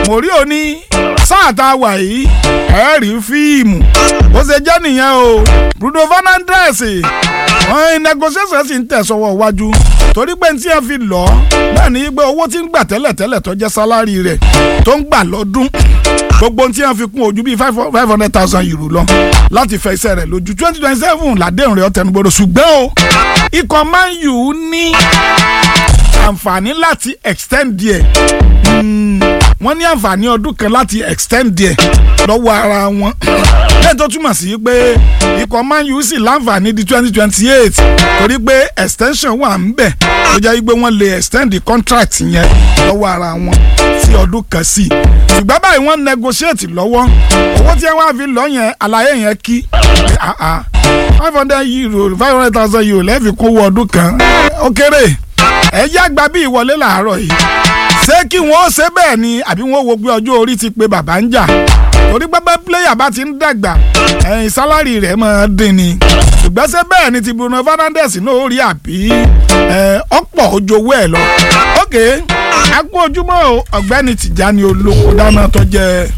mòrí òní sáà tá a wà yìí ẹ rí fíìmù bó ṣe jẹ́ nìyẹn o Bruno Fernandes wọ́n negotiation sì ń tẹ̀sọ́wọ́ iwájú torí pé tí ẹ fi lọ náà ní pé owó tí ń gbà tẹ́lẹ̀tẹ́lẹ̀ tó jẹ́ sálárì rẹ̀ tó ń gbà lọ́dún gbogbo tí ẹ fi kún ojú bíi five hundred thousand euro lọ láti fẹ iṣẹ́ rẹ̀ lójú twenty twenty seven làdéhùn rẹ̀ ọ̀tẹnugbọdọ̀ ṣùgbọ́n o ikọ̀ Man U ní àǹfààní láti extend díẹ̀ wọ́n ní àǹfààní ọdún kan láti extend díẹ̀ lọ́wọ́ ara wọn lẹ́yìn tó túmọ̀ sí pé ikọ̀ Man U sì láǹfààní di twenty twenty eight torí pé extension wà ń bẹ̀ tó jẹ́ pé wọ́n lè extend the contract yẹn lọ́wọ́ ara wọn sí ọdún kan sí i ṣùgbọ́n báyìí wọ́n negotiate lọ́wọ́ owó tí wọ́n á fi lọ yẹn àlàyé yẹn kí five hundred euro five hundred thousand euro lẹ́ẹ̀fi kówó ọdún kan ó kéré ẹ yá gba bí ìwọlé làárọ̀ yìí ṣé kí wọ́n ṣe bẹ́ẹ̀ ni àbí wọ́n wo pé ọjọ́ orí ti pé bàbá ń jà torí pẹ́pẹ́ pílẹ́yà bá ti ń dàgbà ẹ̀yìn sálárì rẹ̀ máa dín ni ṣùgbọ́n ṣé bẹ́ẹ̀ ni ti Bruno Fernandes náà ó rí àbí ọ̀pọ̀ ojowó ẹ̀ lọ. ok akú ojúmọ́ ọ̀gbẹ́ni Tìjání olówó dáná tó jẹ́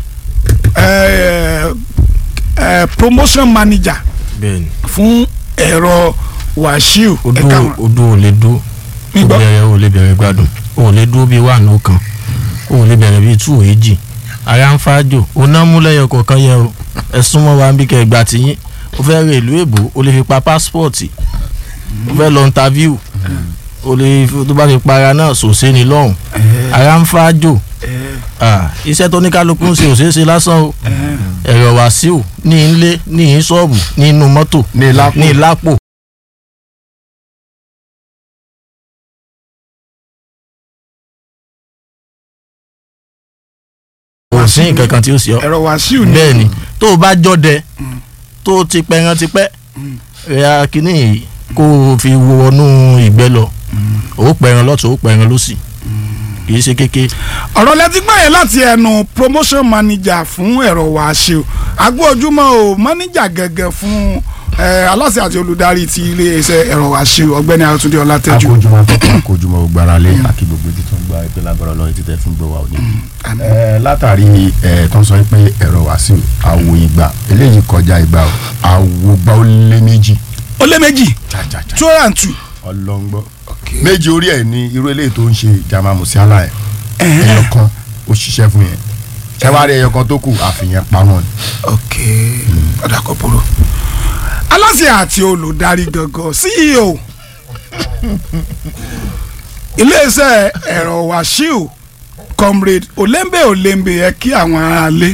promotion manager fún ẹ̀rọ Wàsíù ẹ̀ka wọn. odò ò lè dó ó bẹ̀rẹ̀ ò lè bẹ̀rẹ̀ gbádùn ò lè dúró bíi wà nù kan ò lè bẹ̀rẹ̀ bíi tú èjì ara ń fájò oná múlẹ̀yọ kọ̀ọ̀kan yẹ o ẹ̀sùn mọ́ wa ń bí kẹgbà tiyín o fẹ́ rẹ ìlú èbó o lè fi pa pásítọ̀tì o fẹ́ lọ ntàvíù o lè tó bá fi para náà sòsé ni lọ́hùn ara ń fájò iṣẹ́ tó ní kálukú ń ṣe ò ṣeé ṣe lásán o ẹ̀rọ Wàsíù ní ilé ní ṣọ́ọ̀bù nínú mọ́tò ní ìlápò kò sí nǹkan kan tí ó sì ọ. ẹ̀rọ Wàsíù ni. bẹ́ẹ̀ ni tó o bá jọdẹ tó o ti pẹran tipẹ́ rẹ̀ kínní yìí kó o fi wọnú ìgbẹ́ lọ o pẹran lọ́tún o pẹran lọ́sì kì í ṣe kéke. ọ̀rọ̀ lẹ́tí gbọ́ yẹn láti ẹnu promotion manager fún ẹ̀rọ Wàsíù agbó ojúmọ́ o manager gẹ́gẹ́ fún aláṣẹ àti olùdarí ti iléeṣẹ́ ẹ̀rọ Wàsíù ọ̀gbẹ́ni Àtúndé Ọlátẹ́jú. akójúmọ́ akójúmọ́ gbáralé àkí gbogbo ibi tó ń gba ẹgbẹ́ lágbára lọ́yìn títẹ̀ fún gbọ́ wa òní. látàrí tó ń sọ pé ẹ̀rọ Wàsíù àwo ìgbà eléyìí kọjá ìgbà àwo gbà ó lé méjì. ó lé méjì two and two. ọlọ́ngbọ́ méjì orí ẹ̀ ní irú eléyìí tó ń ṣe Jamal Musiala ẹ̀ ẹyọ kan ó ṣiṣẹ́ fún yẹn ṣẹ́wárí ẹyọ kan tó kù àfihàn pamọ́ ni. ok ọ̀dà kò burú aláṣẹ àti olùdarí gangan CEO iléeṣẹ́ ẹ̀rọ Wàsíù comrade olembe olembe ẹ kí àwọn aráalé.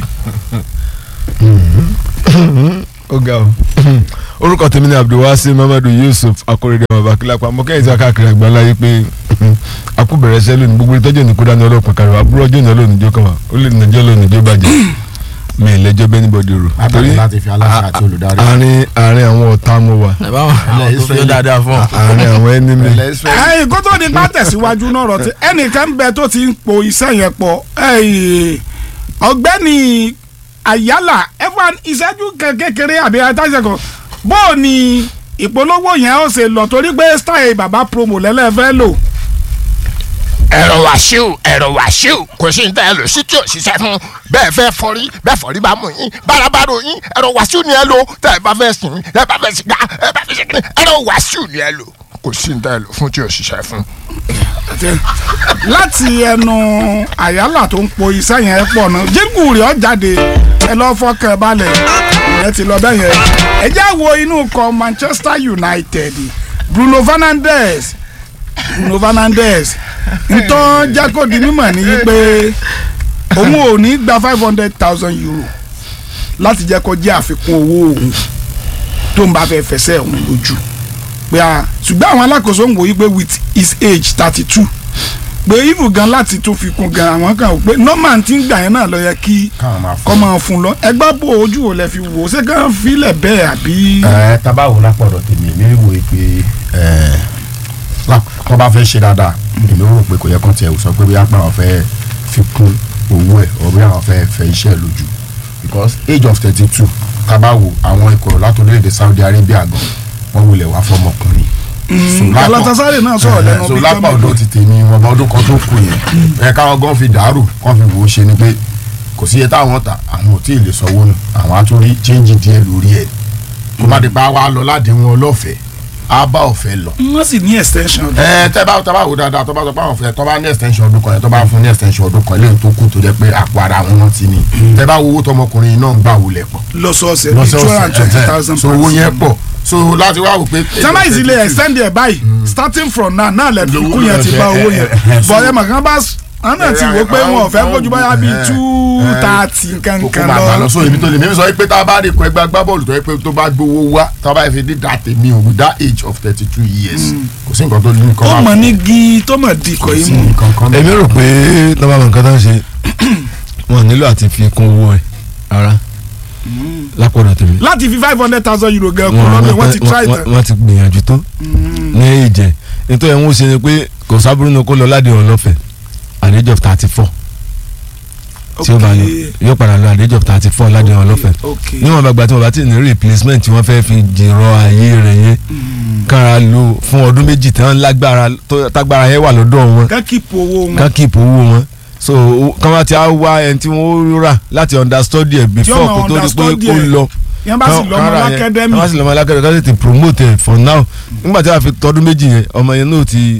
ó ga o orúkọ tèmi ni abdulwasi mamadu yusuf akóredé ọmọ bakilapa mo kẹ́yìn tí a káàkiri àgbáńlá yìí pé akúbẹ̀rẹ̀ ṣẹ́ lónìí gbogbo ìtọ́jú ní kódà ní ọlọ́pàá kàrọ̀ àbúrò ọjọ́ ìnáwó lónìí jó kàn wá ó lè nàjọ́ lónìí jó bàjẹ́ mi ì lẹ́jọ́ bẹ́ẹ̀ níbọ̀dì rò látàrí láti fi aláṣẹ àti olùdarí. àárín àárín àwọn ọ̀tá mo wà ẹ bá wọn àwọn tó fi ó dáadáa fún ọ. àárín àwọn ẹnìmí ẹ̀yin kó tó di pa tẹ̀síwájú náà rọ̀ tí ẹnìkan ń bẹ tó ti ń po iṣẹ́ yẹn pọ̀ ọ̀gbẹ́ni àyálà ẹ̀fọn ìṣẹ́jú kékeré àbí àtàṣe kan bó o ní ìpolówó yẹn ó ṣe lọ torí pé style bàbá promo lẹ́lẹ́fẹ́ lò. ẹ̀rọ Wàsíù ẹ̀rọ Wàsíù kò sí ní tẹ́ ẹ lò sí tí ò ṣiṣẹ́ fún bẹ́ẹ̀ fẹ́ fọrí bẹ́ẹ̀ fọrí bá mú yín bárabàrò yín ẹ̀rọ Wàsíù ni ẹ lò tẹ́ ẹ bá fẹ́ sìn ẹ bá fẹ́ sìgá ẹ bá fẹ́ sìgá ẹ̀rọ Wàsíù ni ẹ lò kò sí ní tẹ́ ẹ lò fún tí ò ṣiṣẹ́ fún. láti ẹnu àyálà tó ń po iṣẹ́ yẹn pọ̀ náà jíngù rẹ̀ ọ́ jáde ẹ lọ́ fọkàn balẹ̀ ìyẹn ti lọ bẹ́ẹ̀ yẹn ẹ jẹ́ wo inú kọ Manchester United Bruno Fernandes Bruno Fernandes ntọ́ jákò di mímọ̀ ní pé òun ò ní gba five hundred thousand euro láti jẹ́ kó jẹ́ àfikún owó òun tó ń bá fẹ́ fẹsẹ̀ òun lójú pé a ṣùgbọ́n àwọn alákòóso ń wò yí pé with his age thirty two pé even gan láti tún fi kún gan àwọn kan ò pé normal ti ń gbà yẹn náà lọ yẹ kí káwọn máa fún kọ́ máa fún lọ ẹgbẹ́ bò ojú ò lẹ fi wò ó ṣé kàn filẹ̀ bẹ́ẹ̀ àbí. ẹ tabawo lápọ̀dọ̀ tèmi èmi wò ó pé kọ́ bá fẹ́ ṣe dáadáa èmi rò pé kò yẹ kán tiẹ̀ sọ pé bí apá àwọn fẹ́ fi kún owó ẹ̀ or bí àwọn fẹ́ fẹ́ iṣẹ́ ẹ̀ lójú because age of thirty two tabawo àwọn ikọ̀ látòlédè Saudi Arabia gan wọ́n wulẹ̀ wá fọmọkùnrin So, lápá- Galatasaray náà sọ̀rọ̀ lẹ́nu so bíi lápá gómìnà. ọ̀dọ́ ti tèmi wọn bá ọdún kan tó kù yẹn ẹ káwọn gan fi dàrú kàn fi wò ó ṣe ni pé kò sí iye táwọn ta àwọn ò tí ì lè sanwó nù àwọn á tún rí change díẹ̀ lórí ẹ̀ kó má di pa wá lọ láti wọn ọlọ́fẹ̀ẹ́ á bá ọ̀fẹ́ lọ. wọ́n sì ní extension. ẹ tẹ bá tẹ bá wò dáadáa tó bá sọ pé àwọn fẹ́ tó bá ní extension ọdún kan yẹn tó bá fún ní extension ọdún kan eléyìí tó kù tó jẹ́ pé àpò ara wọn náà ti ní tẹ bá wo owó tọmọkùnrin náà ń gbà wọlé pọ̀ lọ́sọ̀ọ̀sẹ̀ bíi two hundred and twenty thousand so owó yẹn pọ̀ so láti wá wò pé. sábà ìsìlẹ̀ extend ẹ̀ báyìí starting from now náà lẹ́ẹ̀dì kú yẹn ti bá owó yẹn bọ̀ ẹ̀ màkàn bá àwọn náà ti wò pé wọn ò fẹ́ kójú báyà bíi two thirty kókó nkankan máa gbà lọ lọ. so ibi tó lè mímí sọ pé tá a bá rí ikọ̀ ẹgbẹ́ agbábọ́ọ̀lù tó yẹ pé tó bá gbowó wá tá a bá fi dé that tèmi o with that age of thirty two years kò sí nǹkan tó ní nǹkan ó mọ̀ ní gi tó mọ̀ di ikọ̀ kò yìí sí mú. nǹkan kan èmi rò pé lọ́ba mọ̀ nǹkan tó ń ṣe wọn nílò àti fi kún owó ẹ̀ ara lápọ̀dọ̀ tèmi. láti fi five hundred thousand euro gan kó lọ́dún wọ́n ti try wọ́n- tán. wọ́n ti gbìyànjú tó ní ìjẹ́ nítorí ẹ̀wọ̀n ṣe ni pé kò sábúrú ní kó lọ ládé ọlọ́fẹ̀ at the age of thirty four tí ó bá lọ yóò padà lọ at the age of thirty four ládé ọlọ́fẹ̀ ok níwọ̀n bá gba tí wọ́n bá ti ní replacement tí wọ́n fẹ́ fi jìrọ̀ ayé rẹ̀ yẹn kára lò fún ọdún méjì tán lágbára tó- tágbára yẹn wà lọ́dọ̀ wọn ká keep owó wọn. ká keep owó wọn so kọ́ máa ti á wá ẹni tí wọ́n rà láti understudy ẹ̀ before máa kó tó di pé understudy ó ẹ̀. lọ yẹn bá sì lọ́mọ lákẹ́dẹ́mì. wọ́n sì lọ́mọ alákẹ́dẹ́mì ká sì ti promote ẹ̀ for now nígbà tí a fi tọdún méjì yẹn ọmọ yẹn náà ti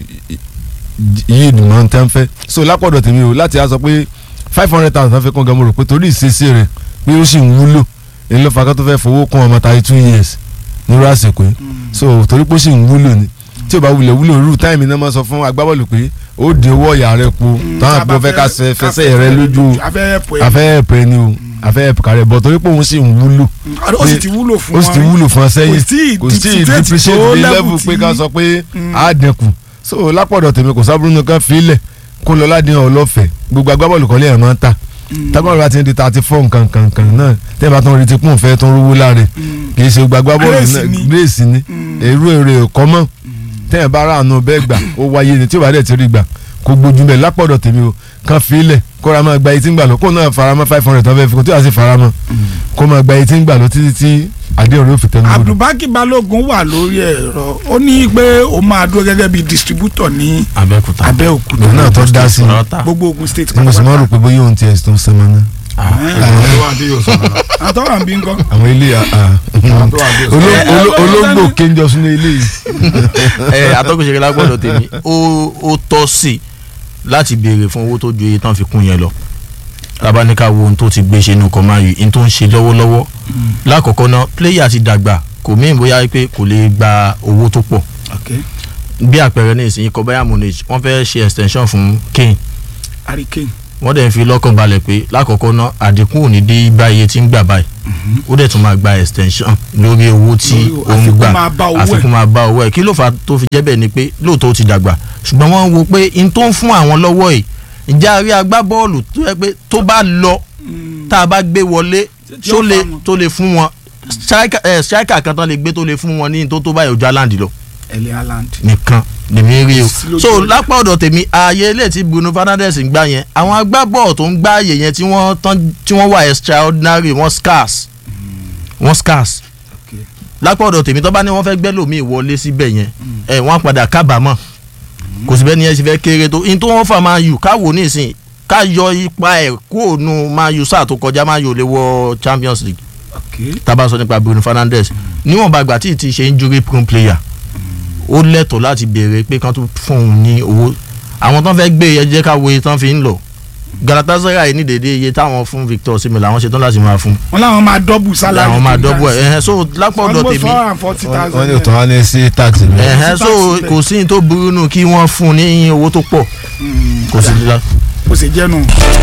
yí ìdùnnà tẹ́ ń fẹ́ so lápọ̀dọ̀ tèmi o láti á sọ pé five hundred thousand fẹ́ kún gan mo rò pé torí ìṣesí rẹ̀ pé ó sì ń wúlò èyí ló fa ká tó fẹ́ fowó kún ọmọ thirty two years nírú àsìkò yìí so torí pé ó sì ń wúlò ni tí o bá wulẹ̀ wúlò rú táìmì náà máa sọ fún agbábọ́ọ̀lù pé ó di owó ọ̀yà rẹ kú táwọn àgbọ̀ fẹ́ ká fẹ- fẹsẹ̀ rẹ lójú afẹ́ ẹ̀pọ̀ ẹ̀ afẹ́ ẹ̀pẹ́ ni o afẹ́ ẹ̀pẹ́ kárẹ̀ bọ̀ torí pé òun sì ń wúlò ó sì ti wúlò fún ó wọn. sì ti wúlò fún ọ sẹ́yìn kò sí kò sí depreciate depreciate tó ní level level tí- pé ká sọ pé á dẹkùn so lápọ̀dọ̀ tèmi kò sábúrú nìkan fílẹ̀ kó lọ ládìyàn ọlọ́fẹ̀ẹ́ gbogbo agbábọ́ọ̀lù kọ́lé ẹ̀ máa ń tà tábọ̀lù bá ti ń di thirty four nǹkan kan kan náà tẹ́ bá tún rí ti kún fẹ́ tó ń rówó láre kì í ṣe gbogbo agbábọ́ọ̀lù Grace náà ni. grace ni èrú èrè ẹ̀kọ́ mọ́ tẹ́ ẹ̀ bá rà àánú bẹ́ẹ̀ gbà ó wáyé ni tí ò bá dẹ̀ ti rí gbà kó gbójú bẹ́ẹ̀ lápọ̀dọ̀ tèmi o kan fílẹ̀ kó ra máa gba etí ń gbà lọ kó náà faramọ́ five hundred tó fẹ́ fi kó tí wàá sì faramọ́ kó máa gba etí ń gbà lọ títí tí àdéhùn yóò fi tẹnu gbọdọ̀. abdulbaki balogun wà lórí ẹ̀rọ ó ní pé ó máa dúró gẹ́gẹ́ bí distributor ní abẹ́òkúta abẹ́òkúta òun náà tó dá sí i Ọ̀tá. gbogbo ogun state mo sì máa rò pé bóyá òun tiẹ̀ tó ń sẹ́mọ́ náà. àwọn tó wà dé yóò sọ̀rọ̀ náà. àtọ́wà ń bí nǹkan. àwọn ilé àwọn tó wà dé yóò sọ̀rọ̀ oló- náà. oló- olóńgbò kéńjọ sínú ilé yìí. ẹ atọ́kùnṣe lágbọ́dọ̀ tèmi ó ó tọ́ sí i láti béèrè fún owó tó ju iye tán fi kún yẹn lọ tabaníkà wo ohun tó ti gbé ṣe inú kan máa yìí ohun tó ń ṣe lọ́wọ́lọ́wọ́ lákọ̀ọ́kọ́ náà pléyà ti dàgbà kò mí bóyá pé kò lè gba owó tó pọ̀ bí àpẹẹrẹ ní ìsinyìí kọ bayern munich wọ́n fẹ́ ṣe extension fún kane hurricane wọ́n dẹ̀ ń fi lọ́kàn balẹ̀ pé lákọ̀ọ́kọ́ náà àdínkù ò ní dé bá iye tí ń gbà báyìí ó dẹ̀ tún máa gba extension lórí owó tí Lórí- ó ń àfikún gbà máa bá owó ẹ̀. àfikún máa bá owó ẹ̀ kí ló fà á tó fi jẹ́ bẹ́ẹ̀ ni pé lóòótọ́ ó ti dàgbà ṣùgbọ́n wọ́n ń wo pé n tó ń fún àwọn lọ́wọ́ yìí ìjà rí agbábọ́ọ̀lù tó yẹ pé tó bá lọ tá a bá gbé wọlé Tí tó ó lè fa wọn. tó lè fún wọn striker eh, striker kan tán lè gbé tó lè fún wọn ní tó tó báyìí ojú aláǹdì lọ ẹ̀lẹ́ haaland nìkan lèmi rí o Sí lójú so ọjà. lápá ọ̀dọ̀ tèmi ààyè ilé tí Bruno Fernandes ń gbá yẹn àwọn agbábọ́ọ̀ tó ń gbá ààyè yẹn tí wọ́n tán tí wọ́n wà extraordinary wọ́n scarce wọ́n scarce Okay. lápá ọ̀dọ̀ tèmi tó bá ní wọ́n fẹ́ gbẹ́ lòmíì wọlé síbẹ̀ yẹn ẹ̀ wọ́n á padà kábàámọ̀ kò sí bẹ́ẹ̀ ni ẹ ṣe fẹ́ kéré tó in tó wọ́n fà máa yù káwò nísìn ká yọ ipa ẹ̀ kúrò nù máa yù sáà tó kọjá máa yù lè wọ Champions League tá a bá sọ nípa Bruno Fernandes níwọ̀nba àgbà tí ì ti ṣe injury prone player ó lẹ́tọ̀ọ́ láti béèrè pé kán tún fún òun ní owó àwọn tán fẹ́ gbé ẹjẹ́ ká wo iye tán fi ń lọ Galatasaray ní dédé iye táwọn fún Victor Osimhen làwọn ṣetán láti máa fún wọn làwọn máa dọ́bù sálárì làwọn máa dọ́bù ẹ̀ ẹ̀hẹ́n so lápò ọ̀dọ̀ almost tèmi four hundred and forty wọ́n ní thousand òtún wá ní sí tax mi. ẹ̀hẹ́n so tax bẹ́ẹ̀. kò sí ní tó burú nù kí wọ́n fún un ní owó tó pọ̀ kò sí lílá. kò sì jẹ́nu.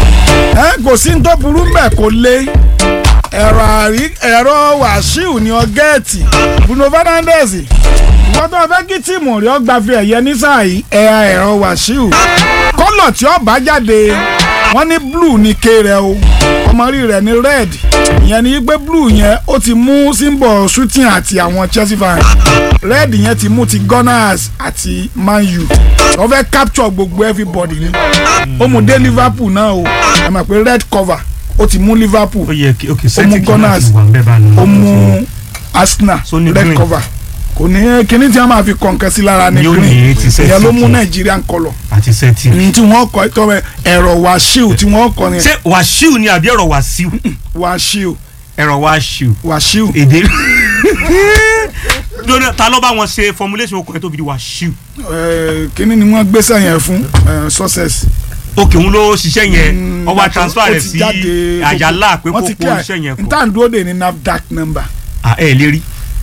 ẹ kò sí ní tó burú mbẹ̀ kò lé ẹ̀rọ àrí ẹ̀rọ wàṣíù ní ọgẹ́ẹ̀tì Bruno Fernandes ìwọ́n tó fẹ́ kí tíìmù rí ọgbà fi ẹ̀yẹ ní sáà yìí ẹ̀yà ẹ̀rọ wàṣíù kọ́lọ̀ tí ó bá jáde wọ́n ní blue ní ké rẹ̀ o ọmọ rí rẹ̀ ní red ìyẹn ni pé blue yẹn ó ti mú symbol shooting àti àwọn Chelsea fans red yẹn ti mú ti Gunners àti Man U wọ́n fẹ́ capture gbogbo everybody ni ó mú dé Liverpool náà o ẹ mọ̀ pé red cover ó ti mú Liverpool ó yẹ kí ok Ó mú celtic náà Gunners. ti wà ń bẹ́ẹ̀ bá nù. ó mú Arsenal So ní red green. cover kò ní kíní tí wọ́n máa fi kọ̀ǹkan sí lára ní Yóò ní green ti set ìyẹn ló mú tuntun. Nigerian colour àti sẹ́tì. ní tí wọ́n kọ́ ẹ̀tọ́ rẹ̀ ẹ̀rọ wàṣíù tí wọ́n kọ́ ni ṣé wàṣíù ni àbí ẹ̀rọ wàṣíù wàṣíù ẹ̀rọ wàṣíù wàṣíù èdè. lónìí ta ló bá wọn ṣe formulation okùnrin tó fi di wàṣíù. ẹ̀, kíní ni wọ́n gbéṣẹ́ yẹn fún ẹ̀, success. òkè òun ló ṣiṣẹ́ yẹn Mm, ọwọ́ ó transfer rẹ̀ ti sí jáde àyálà pé kó wọ́n kó ti clear. iṣẹ́ yẹn kọ. nta ń dúró de ní NAFDAC number Ah, ẹ lè rí.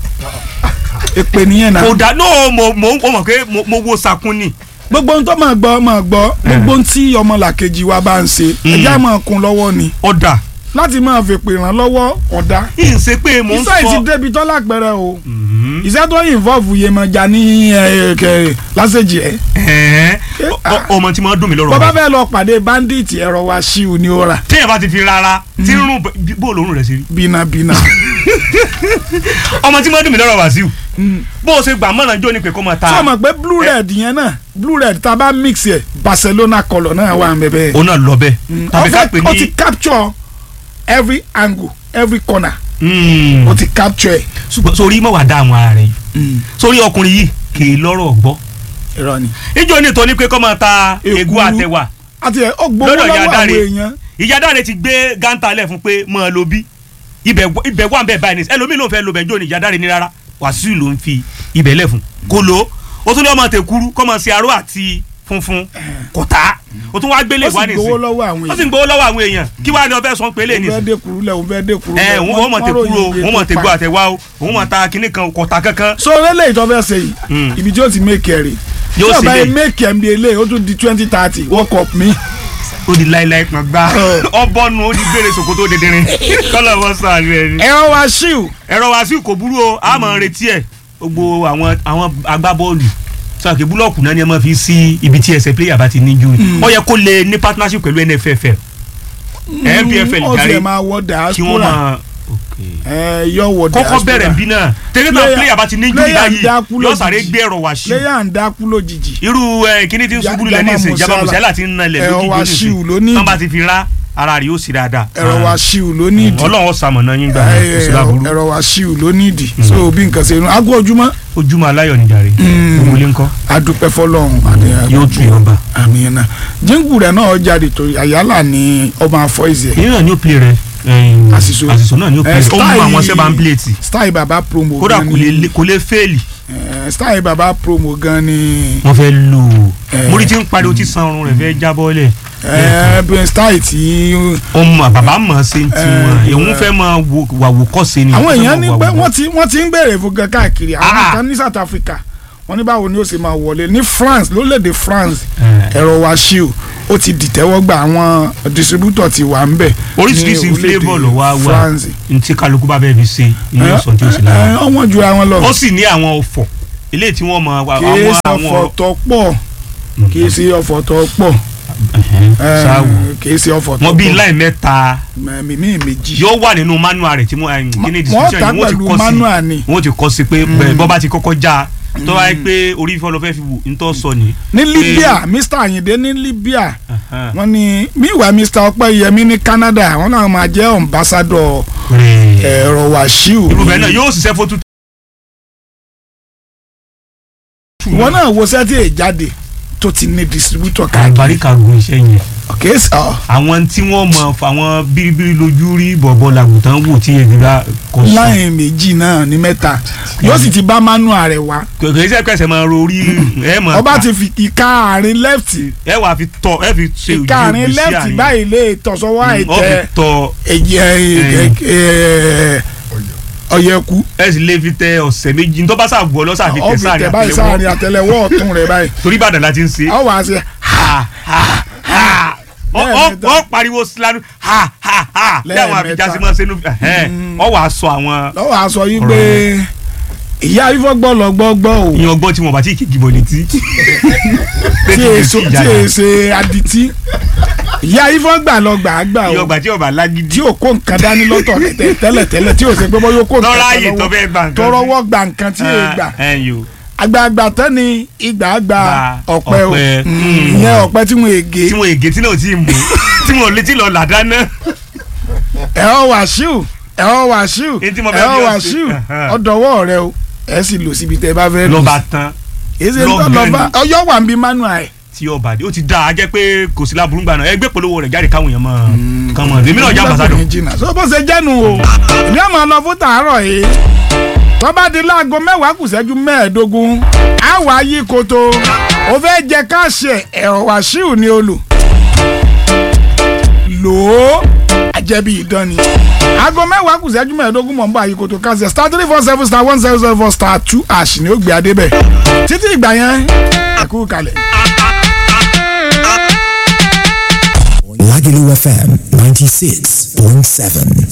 èpè nìyẹn náà kò dá no mo mo mo mọ̀ pé mo mo wo sakun ni. gbogbo ohun tó máa gbọ́ máa gbọ́ gbogbo ohun tí ọmọlàkejì wa bá ń ṣe ẹja máa kún lọ́wọ́ ni ọ̀dà láti máa fèpè ràn lọ́wọ́ ọ̀dà yìí ń ṣe pé mo ń iṣẹ́ yìí ti sọ. débi tọ́lá pẹ̀rẹ̀ o Mhm. iṣẹ́ tó involve Yemọja ní ẹ̀, kẹ̀, lásèjì ẹ̀ Ẹ̀ẹ́, ọ- ọ- ọmọ tí mo dùn mí lọ́rọ̀ bọ́bá rẹ̀. fẹ́ lọ pàdé bandit ẹ̀rọ wa ṣíù ní ó rà téèyàn bá ti fi rárá tí ń rún bó lòórùn rẹ̀ sí rí. bínabína ọmọ tí mo dùn mí lọ́rọ̀ Wàsíù bó o ṣe gbà mọ́ràn jó ni pé kó máa ta. sọ ma pé blue red yẹn náà blue red tá a bá mix ẹ̀ Barcelona colour náà wà ń bẹ́ẹ̀ òun náà lọ bẹ́ẹ̀ tàbí ká pè ó ti ní. capture every angle every corner Mm. ó ti capture ẹ̀. ṣùgbọ́n sórí mọ̀ wá dá àwọn ara rẹ̀ yìí sórí ọkùnrin yìí kì í lọ́rọ̀ gbọ́. irọ́ ni. ìjọ ní tọ́ ni pé kó máa ta Èkuru. egu àtẹwà àti ẹ̀ ó gbowó lọ́dọ̀ lọ́wọ́ ìyá àwọn dáre èèyàn. ìyá dáre ti gbé gántà lẹ̀ fún pé mọ́ ẹ lo bí ibẹ̀ wà- ibẹ̀ wà ń bẹ̀ báyìí ní ẹlòmíì ló ń fẹ́ lo bẹ̀ jọ ní ìyá dáre ní rárá Wàsíù ló ń fi ibẹ̀ lẹ̀ fún kó lo ó tún ní ọmọ tẹ̀kúrú kọ́ mọ̀ sí aró àti funfun kò tá ó tún wá gbélé ó wá sì ní gbowó ìsìn lọ́wọ́ àwọn ó sì ń èèyàn. gbowó lọ́wọ́ àwọn èèyàn kí wàá ní ọbẹ̀ sọ pé lè ní òun fẹ́ ìsìn dé kuru lẹ̀ òun fẹ́ dé kuru ẹ lẹ̀. òun wọ́n mọ̀ tẹ̀kúrú o ròyìn òun mọ̀ iye tó tẹ̀gbọ́ pa. àtẹ̀wá o òun mọ̀ ta kinní kan kọ̀tà kankan so lélẹ̀ ìtọ́ fẹ́ ṣe Mm. yìí ibi tí ó ti make ẹ̀ rè tí Yóò ọba sì yẹn lè. make ẹ̀ ń bi eléyìí ó tún di twenty thirty world cup mi. ó di láíláí pọn gbá ọbọ̀nù ó di gbére sòkòtò dédérin kọ́lọ̀ wọ́n sọ àlù ẹ̀ ni. ẹ̀rọ wa ṣíù ẹ̀rọ Wàsíù kò burú o a máa retí ẹ̀ gbogbo àwọn àwọn agbábọ́ọ̀lù sọ̀kè búlọ̀kù náà ni ẹ máa fi sí ibi tí ẹsẹ̀ pléyà bá ti ní ju ó yẹ kó lè ní partnership pẹ̀lú NFFL NPFL ó jàre sì máa wọ kí wọ́n diaspora máa ẹ yọ wọ diaspora kọ́kọ́ bẹ̀rẹ̀ bí náà tẹ́lẹ̀ náà Player- pléyà bá ti ní ju player báyìí dákú yóò sáré lójijì. gbé ẹ̀rọ Wàsíù player ń dákú lójijì irú ẹ kíní tí ń Ja- ṣubú lulẹ̀ ní Jama ìsìn Jama Musiala. Musiala ti ń nalẹ̀ Ẹ̀rọ lójú Wàsíù ló ní ìjọ́sìn tán bá ti fi rá ara rẹ̀ yóò sì dáadáa ẹ̀rọ wa ṣíù ló ní ìdí ọlọ́run ṣamọ̀nà yín gbà Ẹ, kò sí láburú ẹ̀rọ wa ṣíù ló ní ìdí so bí nǹkan ṣe inú aago ojúmọ́ ojúmọ́ aláyọ̀ níjàre gbogbo ilé ńkọ́ adúpẹ́ fọlọ́run àti yóò tún yọ̀ bá. àmì yẹn náà jíǹkù rẹ̀ náà jáde tó àyálà ní ọmọ àfọ ìzẹ̀ èyí náà ni ó pè rẹ Àṣìṣò. àṣìṣò náà ni ó pè Eh, rẹ ó mú style- àwọn sẹ́bà ń pléètì style baba promo kódà gan kò lè ni kò lè fẹ́ẹ̀lì eh, style baba promo gan ni wọ́n fẹ́ lò ó Eh. mórí tí ń pariwo tí san ọrùn rẹ̀ fẹ́ jábọ́ lẹ̀ eh, bí style tí ọmọ bàbá mọ̀ ṣe ń ti wọn Eh, èhún fẹ́ máa wo- wà wò kọ́ ṣe ni àwọn wọ́n fẹ́ èèyàn ní máa pé wà wò- wọ́n ti wọ́n ti ń béèrè fún gan káàkiri àwọn Ah. kan ní South Africa wọ́n ní báwo ni ó ṣe máa wọlé ní France lórílẹ̀‐èdè France Eh. ẹ̀rọ wa ṣíù ó ti dìtẹ́wọ́gbà àwọn distributor ti wà ń bẹ̀ oríṣiríṣi ní orílẹ̀-èdè flavour ló wá wà France ntí kálukú bá bẹ́ẹ̀ fi ṣe ilé ọ̀sán tí ó sì lára Eh, ọwọ́n ju àwọn lọ ó sì ní àwọn ọ̀fọ̀ ilé tí wọ́n mọ àwọn kìí ṣe àwọn ọ̀fọ̀ tó pọ̀ kìí ṣe ọ̀fọ̀ tó pọ̀ Ẹ̀hẹ́n, Eh, ṣáàwò kìí ṣe ọ̀fọ̀ tó wọn bíi pọ̀ láì mẹ́ta mímí méjì yóò wà nínú manual rẹ̀ tí mo ẹ̀, kíní wọ́n description ta yìí wọ́n ti pẹ̀lú kọ́ sí manual ni wọ́n ti kọ́ sí pé bẹ́ẹ̀ bọ́ bá ti kọ́kọ́ já tó wáyé pé orí fífọ́ lọ fẹ́ fi wù ń tọ́ sọ ni. ní Libya Mr Ayinde ní Libya Ẹ̀hẹ́n. wọ́n ní meanwhile Mr Ọpẹ́yẹmí ní Canada wọ́n náà máa jẹ́ ambassador ẹ̀rọ Wàsíù irú bẹ́ẹ̀ náà yóò ṣiṣẹ́ fótú. ìwọ náà wo sẹ́tì èjáde tó ti ní distributor káàkiri àgbáríkà gun iṣẹ́ yẹn kìí ṣe ọ àwọn tí wọ́n mọ̀ àwọn bíríbírí lójú rí bọ̀bọ̀ làgùntàn wò tí yẹn bá kọ sí. láyìn méjì náà ní mẹ́ta yóò sì ti bá manual rẹ̀ wá kò sí ẹ̀kẹ́sẹ̀ máa rorí ẹ̀ mọ̀ ọba ti fi ìka àárín left ẹ wà fi tọ ẹ fi ṣe ojú ìka àárín ìgbésí left àárín. báyìí lè tọ̀sọ́wọ́ ọ àìtẹ́ fi tọ ọ̀yẹ̀kú ẹ sì lè fi tẹ ọ̀sẹ̀ méjì tó bá ṣàgbọ́ lọ́sà fi tẹ ọ̀fi tẹ̀ báyìí sáàrin sáàrin àtẹ́lẹwọ́ ọ̀tún rẹ̀ báyìí torí Ìbàdàn la ti ń ṣe. ọ wà á ṣe ha ha ha ọ Lẹ́ẹ̀mẹ́ta. ọ pariwo silanu ha ha ha bí àwọn Lẹ́ẹ̀mẹ́ta. àbíjá sí máa ń sẹ́nu ọ wàá sọ àwọn lọ́wọ́ a sọ yìí pé ìyá ifọ̀ gbọ́ lọ gbọ́ gbọ́ o ìyẹn ọgbọ́n tí wọn bá ti kì í gìbọn létí. tí èso tí èso adití ìyá ifọ̀ gbà lọ gbà á gbà ìyẹn o ọgbà tí ọba lágídí. tí o kó nǹkan dání lọ́tọ̀ tẹ- tẹ́lẹ̀ tẹ́lẹ̀ tí o ṣe pé bọ́ yóò kó nǹkan lọ́ra kan ààyè tó lọ́wọ́ fẹ́ gbà nǹkan. tọrọwọ́ gba nǹkan tí o gbà ẹ yo àgbààgbà tán ni ìgbà gba Gba ọ̀pẹ o ọ̀pẹ. Mm, Mm. ìyẹn ọ̀pẹ tí wọn ègé tí wọn ègé tí náà ti mú tí wọn ò létí lọ là dáná. ẹ̀họ́ wàṣíù ẹ̀họ́ wàṣíù Èyí tí mo fẹ́ ẹ̀họ́ bí ọ ṣe. wàṣíù Ẹ̀hẹ́. ọ̀dọ̀wọ́ rẹ o ẹ sì lò síbi tẹ́ ẹ bá fẹ́ lò lọ́ba tán èyí ṣe ń tọ́ lọ́gbọ̀n lọ́ba ni. ọyọ́ wà ń bí manual ẹ̀ tí ọba dé ó ti dáa jẹ́ pé kò sí láburú gbà náà ẹgbẹ́ polówó rẹ̀ jáde káwọn èèyàn mọ̀ kàn mọ̀ èmi náà já ambassador Lọ́kùnrin jìnnà so bó ṣe jẹ́nu o èmi àmọ́ lọ fún tàárọ̀ yìí tó bá di láago mẹ́wàá kù ṣẹ́jú mẹ́ẹ̀ẹ́dógún á wà á yí koto ó fẹ́ jẹ káàṣẹ ẹ̀rọ wàṣíù ní olù lò ó àjẹbí ìdán ni aago mẹ́wàá kù ṣẹ́jú mẹ́ẹ̀ẹ́dógún mọ̀ ń bá yí koto káàṣẹ star three four seven star one zero zero four star two ash ni ó gbé adé bẹ̀ títí ìgbà yẹn ẹ̀kú kalẹ̀. Lagelu FM 96.7.